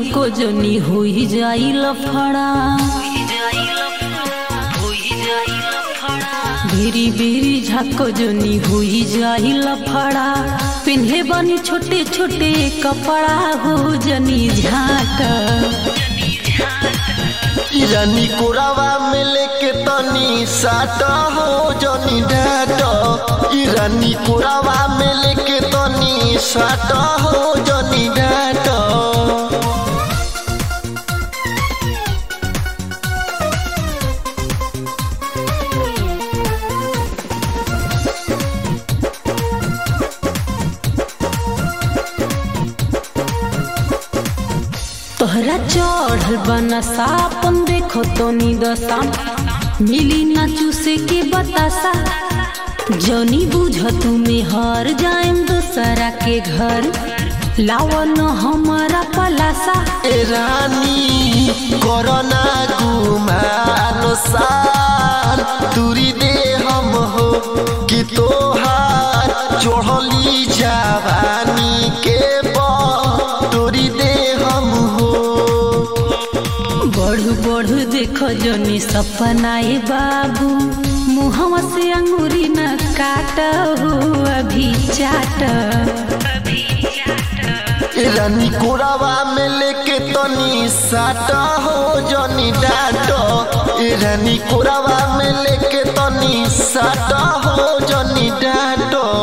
झाको जनी होई जाई लफड़ा बेरी बेरी झाको जनी होई जाई लफड़ा पिन्हे बनी छोटे छोटे कपड़ा हो जनी झाट रानी कोरावा में लेके तनी साट हो जनी डाट ई रानी कोरावा में लेके तनी साट हो जनी डाट तोहरा चढ़ल बना सापन देखो तो नी दशा मिली ना चूसे के बतासा जनी बुझ तुम्हें हर जाएम दूसरा के घर लावन हमारा पलासा ए रानी कोरोना गुमान सार दूरी दे हम हो कि तोहार चढ़ली जवानी के तोरी दे हम हो बढ़ बढ़ देखो जनी सपनाए बाबू मुहवा से अंगूरी न काट हो अभी चाट ए रानी कोरावा में लेके तनी साटा हो जनी डाट ए रानी कोरावा में लेके तनी साटा हो जनी डाट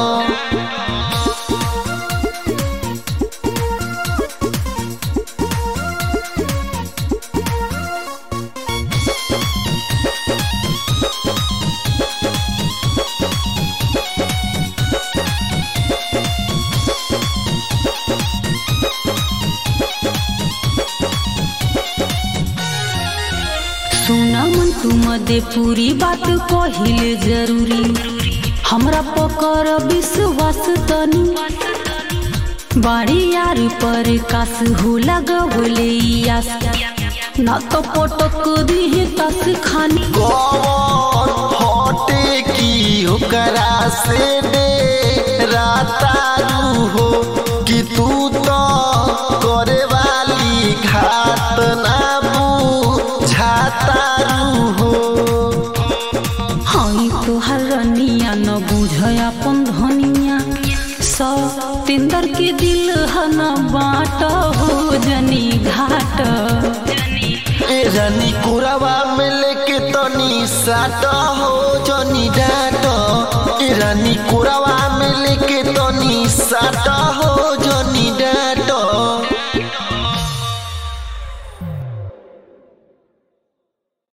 सुना मन तू मदे पूरी बात कहिले जरूरी हमरा पकर विश्वास तनी बाड़ी यार पर कास हो लगवले आस ना तो पटक दी तस खानी कौन हटे की ओकरा से दे रातारू हो कि तू तो करे वाली घाट ना बुझातारू हो हई तोहर रनिया न बुझ अपन धनिया सौ तिंदर के दिल ह न बाट हो जनी घाट ए रानी कुरावा में लेके तनी साट हो जनी डाट ए रानी कुरावा में लेके तनी साट